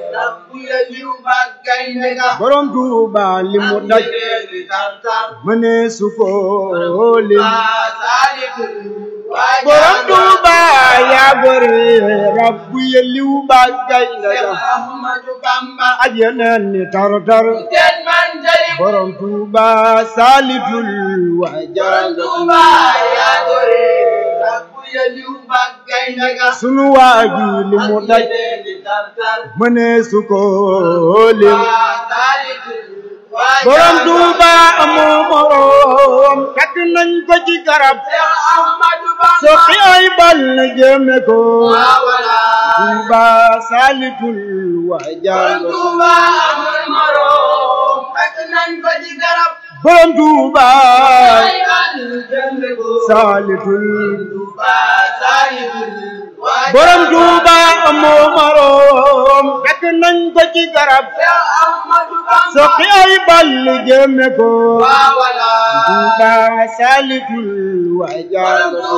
borom Tuuba li mu daj mëne su ko lim borom Tuuba yaa gore rabbu yeliw ba gaynde ga ak yeneen ni tar tar borom Tuuba saalitul waajal sunu waaji li mu daj mëne su ko lim borom Tuuba amoo morom takk nañ ko ci garab soqi ay bal na jëme ko Tuuba saalitul waajal borom Tuuba saalitul borom Tuuba amoo morom takk nañ ko ci garab soqi ay bal jëme ko Tuuba saalitul waajal